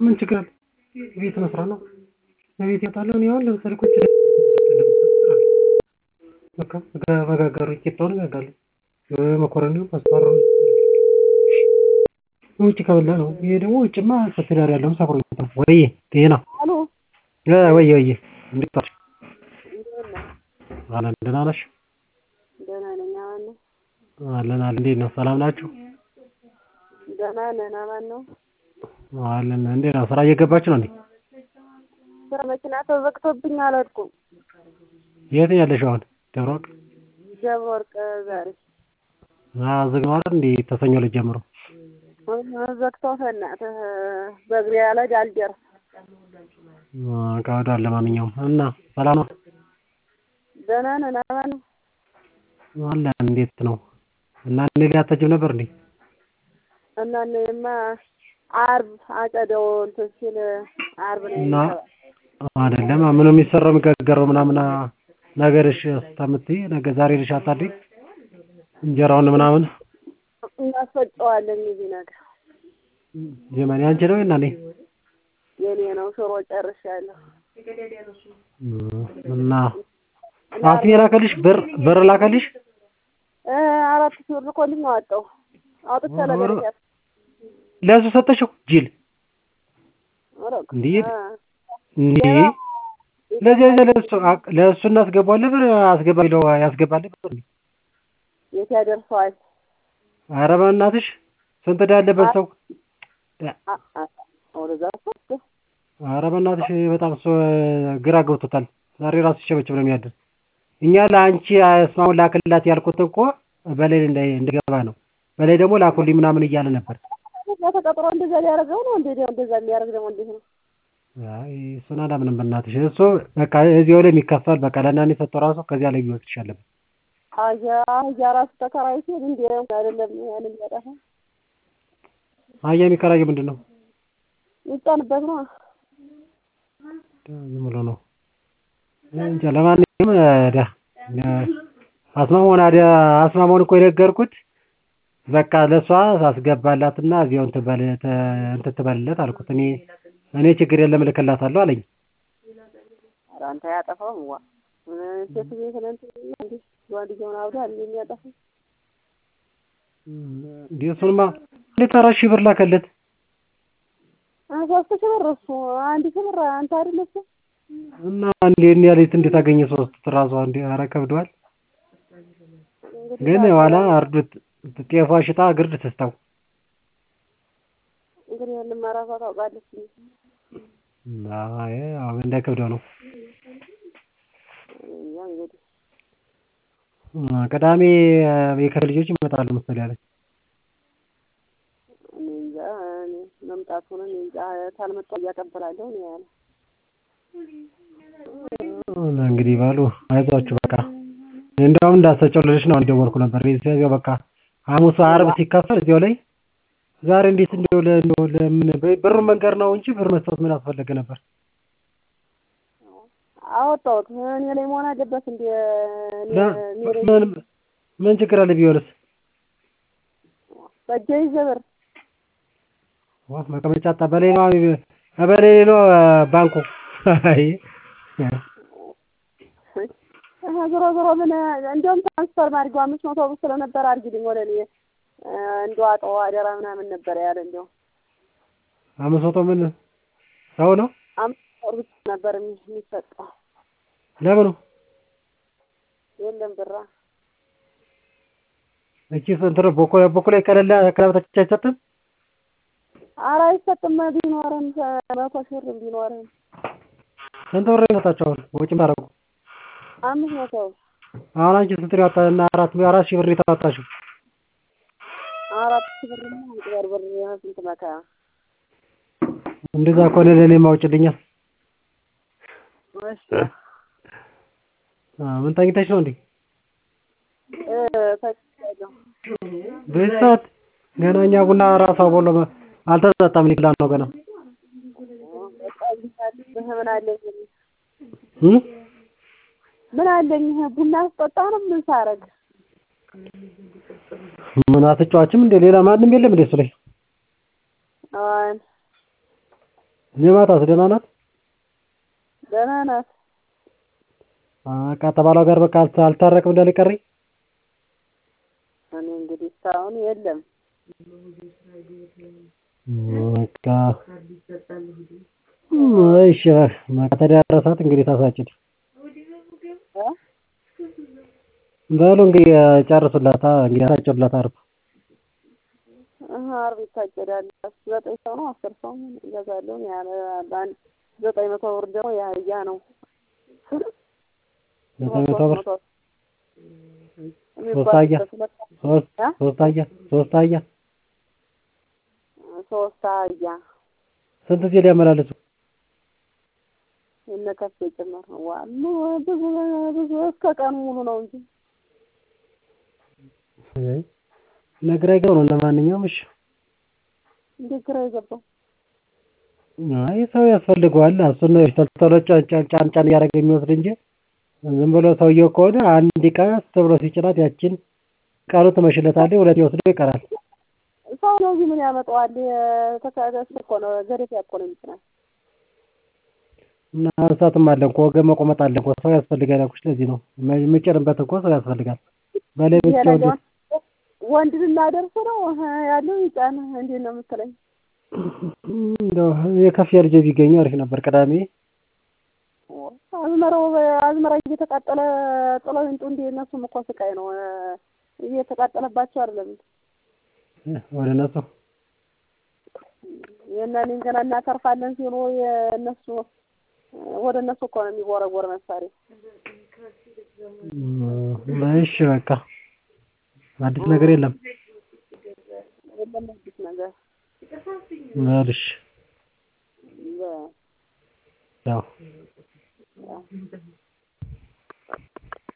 ምን ችግር አለ? ቤት መስራት ነው። እቤት እወጣለሁ እኔ አሁን ለምሳሌ ቁጭ በቃ እጋግራለሁ ቂጣውን እጋግራለሁ መኮረኒውን ፓስታውን ውጭ ከበላህ ነው። ይሄ ደግሞ ውጭማ ትዳር ያለውም ሰክሮ ነው። ወይዬ ጤና አሎ ወይዬ ወይዬ እንዴት ዋልሽ? እንደምን ነህ? አለን ደህና ነሽ? ደህና ነኝ። አማን ነው? አለን አለን እንዴት ነው ሰላም ናችሁ? ደህና ነን። አማን ነው? አለን እንዴት ነው ስራ እየገባችሁ ነው እንዴ? ስራ መኪና ተዘግቶብኝ አልሄድኩም። የት ነው ያለሽው አሁን? ደብረ ወርቅ? ደብረ ወርቅ ዛሬ አዎ ዝግ ነው አይደል እንዴ ተሰኞ ዕለት ጀምሮ? ዘግተው በእናትህ በእግሬ አልሄድ አልደርስ ከብዷል ለማንኛውም እና ሰላም ነው? ደህና ነን። አማን ነው? አለን እንዴት ነው እና እኔ ጋር አትሄጂም ነበር እንዴ? እና እኔማ ዓርብ አጨዳው እንትን ሲል ዓርብ ነው እና የሚገባ አይደለም ምኑ የሚሰራው የሚጋገረው ምናምን ነገርሽ እስከምትይ ነገ ዛሬ ልሽ አታድሪ እንጀራውን ምናምን እናስፈጨዋለን እዚህ ነገር ጀመን ያንቺ ነው እና እኔ የኔ ነው። ሽሮ ጨርሻለሁ። እና አስሜ ላከልሽ ብር ብር ላከልሽ? እ አራት ሺህ ብር ልኮልኝ አወጣሁ አውጥቼ ለገርያት ለእሱ ሰጠሽው ጅል እንዴ እንዴ ለዚህ ለእሱ ለእሱ እናስገባዋለን ብር አስገባ ቢለው ያስገባል ብር የት ያደርሰዋል? ኧረ በእናትሽ ስንት ዕዳ ያለበት ሰው ወደዛ እኮ ኧረ በእናትሽ በጣም እሱ ግራ ገብቶታል። ዛሬ ራሱ ሲቸበችብ ነው የሚያድር። እኛ ለአንቺ አስማውን ላክላት ያልኩት እኮ በላይ እንዲገባ ነው። በላይ ደግሞ ላኩልኝ ምናምን እያለ ነበር። ተቀጥሮ እንደዛ ሊያደርገው ነው እንዴ? እንደዛ የሚያደርግ ደግሞ እንዴት ነው? አይ እሱን አላምንም በእናትሽ። እሱ በቃ እዚያው ላይ የሚከፈል በቃ ለእናንተ የሰጠው ራሱ ከዚያ ላይ ቢወስድሽ አለበት። አያ አያ ራሱ ተከራይ ሲል እንዴ አይደለም ያንን ያጠፋ አያ የሚከራየው ምንድን ነው? ይጫንበት ነው። ዝም ብሎ ነው እንጃ። ለማንኛውም ዳ አስማማውን አዲያ አስማማውን እኮ የነገርኩት በቃ ለእሷ አስገባላትና እዚያው እንትን በል እንትን ትበልለት አልኩት። እኔ እኔ ችግር የለም እልክላታለሁ አለኝ። ኧረ አንተ አያጠፋውም ዋ ሴት ቤት ነን እንዴ ወንድየውን አብዳ እንዴ የሚያጠፋው እንዴ እሱንማ እንዴት አራት ሺህ ብር ላከለት? ሶስት ሺህ ብር እሱ አንድ ሺህ ብር አንተ አይደል እሱ እና እንዴ እኔ ያለች እንዴት አገኘ ሶስት ራሷ እንዴ ኧረ ከብዷል። ግን ኋላ አርዱት ጤፏ ሽጣ ግርድ ትስታው እንግዲህ ያንን ራሷ ታውቃለች። አይ አዎ እንዳይከብደው ነው። ያ እንግዲህ ቅዳሜ የከተማ ልጆች ይመጣሉ መሰለኝ አለች። እኔ እንጃ እኔ መምጣቱን እኔ እንጃ ካልመጣሁ እያቀበላለሁ ነው ያለ። እንግዲህ በሉ አይዟችሁ በቃ እንደውም እንዳሰጨው ልልሽ ነው የደወልኩ ነበር። እዚያው በቃ ሐሙስ ዓርብ ሲከፈል እዚያው ላይ ዛሬ እንዴት እንደው ለእንደው ለምን ብሩን መንገር ነው እንጂ ብር መስጠት ምን አስፈለገ ነበር? አወጣሁት እኔ ላይ መሆን አለበት እንደ ምን ምን ችግር አለ ቢሆንስ? በእጄ ይዘህ ብር ዋ መቀመጫ አጣ በላይ ነው በላይ ነው ባንኩ አይ ዞሮ ዞሮ ምን እንደውም ትራንስፈር ማድረጊያው አምስት መቶ ብር ስለነበር አድርጊልኝ ወደ እኔ እንደዋጠው አደራ ምናምን ነበር ያለ እንደው አምስት መቶ ምን ሰው ነው አምስት ብር ብቻ ነበር የሚሰጠው። ለምኑ የለም ብራ እቺ ስንት ነው? ቦኮ ቦኮ ላይ ከሌለ ከላበታች አይሰጥም? ኧረ አይሰጥም። ቢኖርም መቶ ሺህ ብር ቢኖርም ስንት ብር ይሰጣቸው አሁን ወጪ ታረቁ? አምስት መቶ አሁን አንቺ ስንት ነው ያወጣ እና አራት አራት ሺህ ብር የተዋጣሽው? አራት ሺህ ብር እና አንድ ብር ስንት መከራ እንደዛ ከሆነ ለእኔም አውጭልኛ። እሺ ምን ተኝተሽ ነው እንዴ? እ ተኝቻለሁ። በዚህ ሰዓት ገና እኛ ቡና ራሷ ቦሎ አልተጠጣም ሊክላ ነው ገና ምን አለኝ እ ምን አለኝ ቡና አስጠጣ ነው ምን ሳረግ ምን አትጫዋችም እንዴ? ሌላ ማንም የለም እንዴ እሱ ላይ? አዎን የማታስ ደህና ናት? ደህና ናት። በቃ ተባሏ ጋር በቃ አልታረቅም እንዳለ ቀሪ እኔ እንግዲህ እስካሁን የለም። በቃ እሺ በቃ ተዳረሳት እንግዲህ ታሳጭድ እ በሉ እንግዲህ ጨርሱላት እንግዲህ አሳጭዱላት አርብ አሀ አርብ ይታጨዳል። ዘጠኝ ሰው ነው አስር ሰው እገዛለሁ ያለ በአንድ ዘጠኝ መቶ ብር ደግሞ የአህያ ነው። ዘጠኝ መቶ ብር ሶስት አህያ ሶስት ሶስት አህያ ሶስት አህያ ሶስት አህያ ስንት ጊዜ ሊያመላልሱ እነ ከፍ ጭምር ነው። ዋ ብዙ ብዙ እስከ ቀኑ ሙሉ ነው እንጂ ነግራ ይገው ነው። ለማንኛውም እሺ እንዴት ግራ የገባው አይ ሰው ያስፈልገዋል። እሱን ነው ቶሎ ጫን ጫን ጫን እያደረገ የሚወስድ እንጂ ዝም ብሎ ሰውየው ከሆነ አንድ ቀስ ብሎ ሲጭናት ያችን ቀኑ ትመሽለታለች፣ ሁለት ወስዶ ይቀራል። ሰው ነው እዚህ ምን ያመጣዋል? ተካዳስ እኮ ነው ገደፊያ እኮ ነው የሚጭናት። እና እንስሳትም አለ እኮ ወገን መቆመጥ አለ እኮ ሰው ያስፈልጋል ያልኩሽ ለዚህ ነው። የምጭንበት እኮ ሰው ያስፈልጋል። ባለቤት ሲሆን ወንድ ልናደርስ ነው ያለው ይጫን እንዴት ነው የምትለኝ? እንደው የከፍ ልጅ ቢገኙ አሪፍ ነበር። ቅዳሜ አዝመራው አዝመራ እየተቃጠለ ጥለው ይምጡ እንዴ? እነሱም እኮ ስቃይ ነው እየተቃጠለባቸው አይደለም ወደ እነሱ የእናኔን ገና እናተርፋለን ሲሉ የእነሱ ወደ እነሱ እኮ ነው የሚወረወር መሳሪያ። እሺ በቃ አዲስ ነገር የለም። የለም አዲስ ነገር በልሽ በ ያው ያው